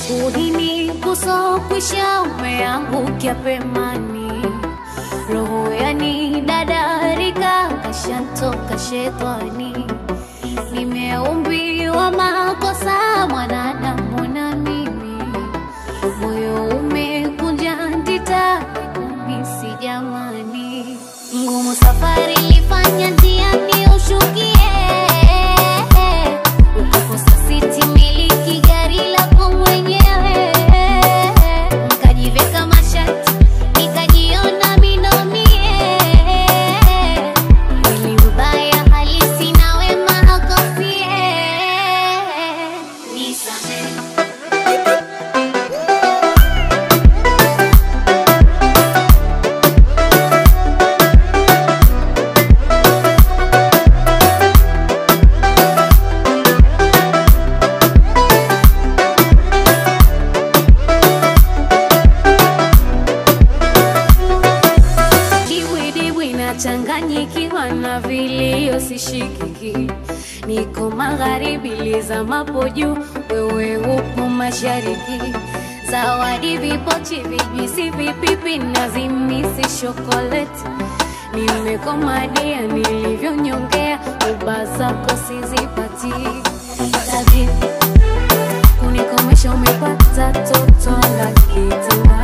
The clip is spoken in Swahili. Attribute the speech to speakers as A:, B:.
A: uhini kusokwisha umeangukia pemani roho yani dadarika kashantoka shetani nimeumbiwa makosa mwanadamu na mimi moyo umekunja ndita kumisi jamani ngumu safari ilifanya njiani ushukie ukakosa siti miliki gari lako mwenyewe mkajiveka mashati nikajiona minomie ili ubaya halisi na wema hakofie nisamehe Dibwidibwi nachanganyikiwa na vilio sishikiki, niko magharibi lizamapo juu, wewe upo mashariki. Zawadi vipochi, vijwisi, vipipi na zimisi shokoleti, nimekomadia nilivyonyongea, uba zako sizipati Tabibu, kunikomesha umepata toto la kitanda